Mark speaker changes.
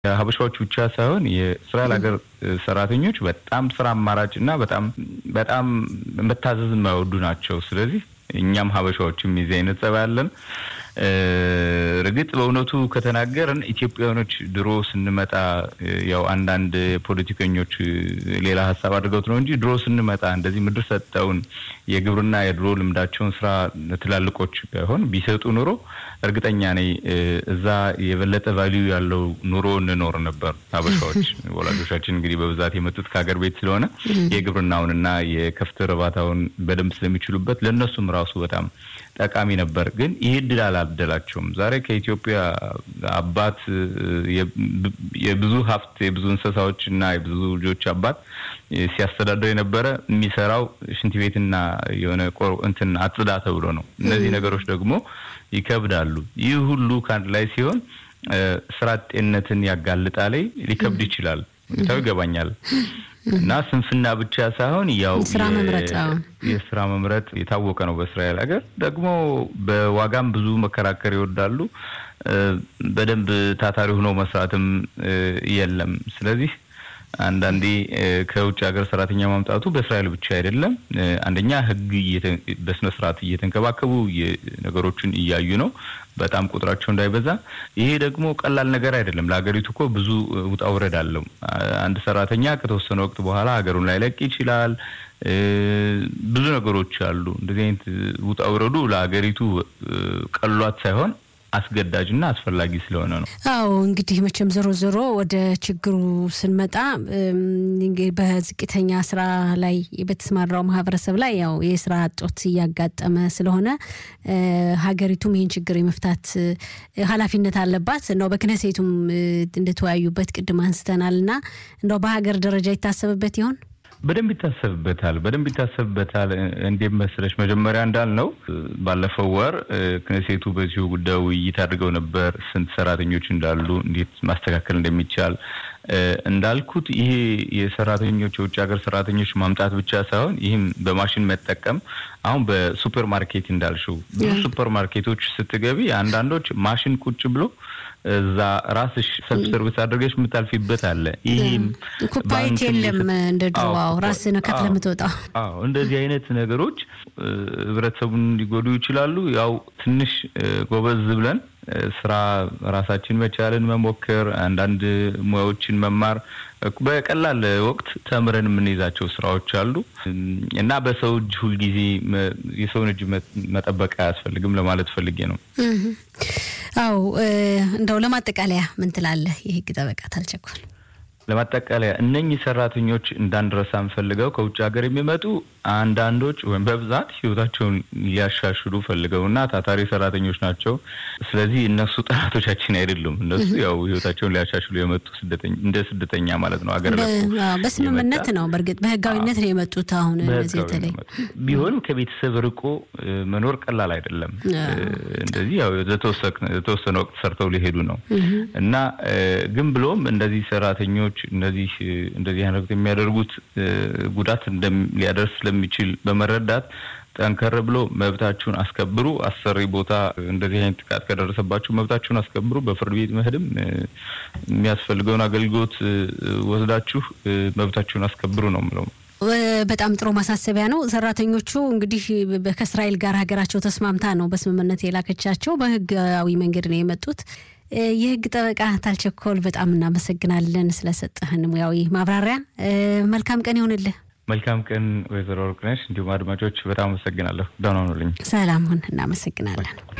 Speaker 1: ሀበሻዎች ብቻ ሳይሆን የእስራኤል ሀገር ሰራተኞች በጣም ስራ አማራጭ እና በጣም በጣም መታዘዝ የማይወዱ ናቸው። ስለዚህ እኛም ሀበሻዎችም የዚህ አይነት ጸባይ አለን። እርግጥ በእውነቱ ከተናገርን ኢትዮጵያውያኖች ድሮ ስንመጣ ያው አንዳንድ ፖለቲከኞች ሌላ ሀሳብ አድርገውት ነው እንጂ ድሮ ስንመጣ እንደዚህ ምድር ሰጠውን የግብርና የድሮ ልምዳቸውን ስራ ትላልቆች ባይሆን ቢሰጡ ኑሮ እርግጠኛ ነኝ እዛ የበለጠ ቫሊዩ ያለው ኑሮ እንኖር ነበር። ሀበሻዎች ወላጆቻችን እንግዲህ በብዛት የመጡት ከሀገር ቤት ስለሆነ የግብርናውንና የከፍት እርባታውን በደንብ ስለሚችሉበት ለእነሱም ራሱ በጣም ጠቃሚ ነበር። ግን ይህ እድል አላደላቸውም። ዛሬ ከኢትዮጵያ አባት የብዙ ሀብት የብዙ እንስሳዎች እና የብዙ ልጆች አባት ሲያስተዳድር የነበረ የሚሰራው ሽንት ቤትና የሆነ እንትን አጽዳ ተብሎ ነው። እነዚህ ነገሮች ደግሞ ይከብዳሉ። ይህ ሁሉ ከአንድ ላይ ሲሆን ስራ አጤነትን ያጋልጣል፣ ሊከብድ ይችላል። ሁኔታው ይገባኛል። እና ስንፍና ብቻ ሳይሆን ያው
Speaker 2: ስራ መምረጥ
Speaker 1: የስራ መምረጥ የታወቀ ነው በእስራኤል ሀገር። ደግሞ በዋጋም ብዙ መከራከር ይወዳሉ። በደንብ ታታሪ ሆኖ መስራትም የለም። ስለዚህ አንዳንዴ ከውጭ ሀገር ሰራተኛ ማምጣቱ በእስራኤል ብቻ አይደለም። አንደኛ ሕግ በስነ ስርዓት እየተንከባከቡ ነገሮችን እያዩ ነው፣ በጣም ቁጥራቸው እንዳይበዛ። ይሄ ደግሞ ቀላል ነገር አይደለም። ለሀገሪቱ እኮ ብዙ ውጣ ውረድ አለው። አንድ ሰራተኛ ከተወሰነ ወቅት በኋላ ሀገሩን ላይለቅ ይችላል። ብዙ ነገሮች አሉ። እንደዚህ አይነት ውጣ ውረዱ ለሀገሪቱ ቀሏት ሳይሆን አስገዳጅና አስፈላጊ ስለሆነ ነው።
Speaker 2: አዎ እንግዲህ መቼም ዞሮ ዞሮ ወደ ችግሩ ስንመጣ በዝቅተኛ ስራ ላይ በተሰማራው ማህበረሰብ ላይ ያው የስራ እጦት እያጋጠመ ስለሆነ ሀገሪቱም ይህን ችግር የመፍታት ኃላፊነት አለባት። እንደው በክነሴቱም እንደተወያዩበት ቅድም አንስተናል እና እንደው በሀገር ደረጃ ይታሰብበት ይሆን?
Speaker 1: በደንብ ይታሰብበታል። በደንብ ይታሰብበታል። እንዴት መሰለሽ መጀመሪያ እንዳልነው ባለፈው ወር ክነሴቱ በዚሁ ጉዳይ ውይይት አድርገው ነበር። ስንት ሰራተኞች እንዳሉ፣ እንዴት ማስተካከል እንደሚቻል እንዳልኩት ይሄ የሰራተኞች የውጭ ሀገር ሰራተኞች ማምጣት ብቻ ሳይሆን ይህም በማሽን መጠቀም አሁን በሱፐር ማርኬት እንዳልሽው ብዙ ሱፐር ማርኬቶች ስትገቢ አንዳንዶች ማሽን ቁጭ ብሎ እዛ ራስሽ ሰልፍ ሰርቪስ አድርገሽ የምታልፊበት አለ። ይህም
Speaker 2: ኩፓየት የለም እንደ ድሮው ራስን ከፍለ የምትወጣው።
Speaker 1: አዎ እንደዚህ አይነት ነገሮች ህብረተሰቡን ሊጎዱ ይችላሉ። ያው ትንሽ ጎበዝ ብለን ስራ ራሳችን መቻልን መሞከር፣ አንዳንድ ሙያዎችን መማር በቀላል ወቅት ተምረን የምንይዛቸው ስራዎች አሉ እና በሰው እጅ ሁልጊዜ የሰውን እጅ መጠበቅ አያስፈልግም ለማለት ፈልጌ ነው።
Speaker 2: አው እንደው ለማጠቃለያ ምን ትላለህ? የህግ ጠበቃ ታልቸኮል
Speaker 1: ለማጠቃለያ እነኚህ ሰራተኞች እንዳንረሳ ፈልገው ከውጭ ሀገር የሚመጡ አንዳንዶች ወይም በብዛት ህይወታቸውን ሊያሻሽሉ ፈልገውና ታታሪ ሰራተኞች ናቸው። ስለዚህ እነሱ ጠላቶቻችን አይደሉም። እነሱ ያው ህይወታቸውን ሊያሻሽሉ የመጡ እንደ ስደተኛ ማለት ነው። ሀገር
Speaker 2: በስምምነት ነው። በእርግጥ በህጋዊነት ነው የመጡት። አሁን እነዚህ በተለይ
Speaker 1: ቢሆንም ከቤተሰብ ርቆ መኖር ቀላል አይደለም። እንደዚህ ያው የተወሰነ ወቅት ሰርተው ሊሄዱ ነው እና ግን ብሎም እንደዚህ ሰራተኞች እነዚህ እንደዚህ አይነት የሚያደርጉት ጉዳት ሊያደርስ ስለሚችል በመረዳት ጠንከር ብሎ መብታችሁን አስከብሩ። አሰሪ ቦታ እንደዚህ አይነት ጥቃት ከደረሰባችሁ መብታችሁን አስከብሩ። በፍርድ ቤት መሄድም የሚያስፈልገውን አገልግሎት ወስዳችሁ መብታችሁን አስከብሩ ነው የምለው።
Speaker 2: በጣም ጥሩ ማሳሰቢያ ነው። ሰራተኞቹ እንግዲህ ከእስራኤል ጋር ሀገራቸው ተስማምታ ነው በስምምነት የላከቻቸው። በህጋዊ መንገድ ነው የመጡት። የህግ ጠበቃ ታልቸኮል በጣም እናመሰግናለን ስለሰጠህን ሙያዊ ማብራሪያ። መልካም ቀን ይሆንልህ።
Speaker 1: መልካም ቀን ወይዘሮ ወርቅነሽ፣ እንዲሁም አድማጮች በጣም አመሰግናለሁ። ደህና ሁኑልኝ።
Speaker 2: ሰላም ሁን። እናመሰግናለን።